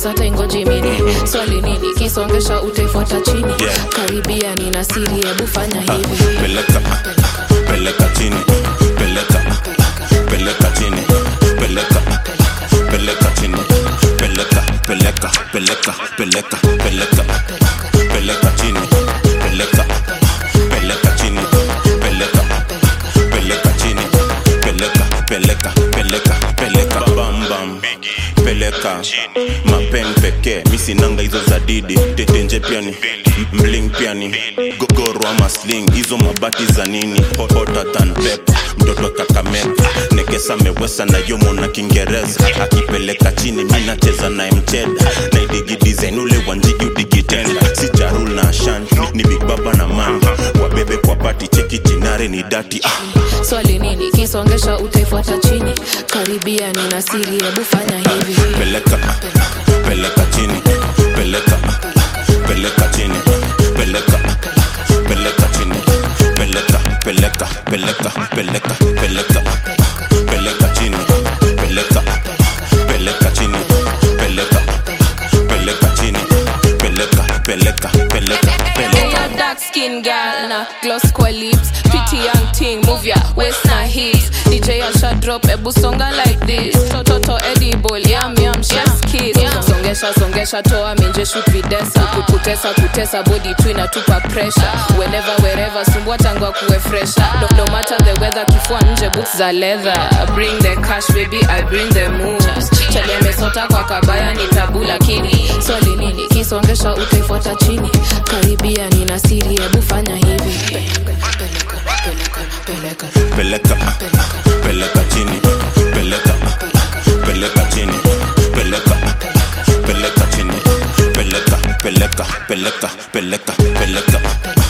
hata ingoji mini swali nini kisongesha utaifuata chini Yeah. karibia nina siri hebu fanya hivi peleka peleka chini peleka peleka chini peleka peleka chini peleka peleka peleka peleka peleka peleka chini peleka peleka chini peleka peleka chini peleka peleka peleka peleka bam bam peleka mapen pekee misinanga hizo za didi tetenje piani mling piani gogoro ama sling hizo mabati za nini Hot- hotter than pepper mtoto kakameka nekesa mewesa na yomo na kiingereza akipeleka chini mi nacheza naye mcheda naidigi design ule wanjigi udigitenda si charul na ashan ni, ni big baba na manga wabebe kwa pati cheki jinare ni dati ah. swali nini kisongesha utaifuata chini karibia nina siri hebu fanya hivi peleka peleka chini peleka peleka chini peleka peleka chini peleka peleka peleka peleka peleka peleka chini peleka peleka chini peleka peleka chini peleka peleka peleka Hey, peleka a dark skin girl na gloss kwa lips pretty young thing move ya waist na hips DJ Asha drop ebu songa like this toto edible yum yum chef's kiss songesha songesha toa minje shoot videsa Ku- kutesa kutesa body tu inatupa pressure whenever wherever sumbua tangwa kuwe fresher no, no matter the weather kifua nje boots za leather bring the cash baby I bring the moves chali amesota kwa kabaya ni tabu lakini swali nini kisongesha utaifuata chini karibia nina siri hebu fanya hivi peleka, peleka, peleka. peleka peleka chini peleka peleka chini peleka peleka chini peleka peleka peleka peleka peleka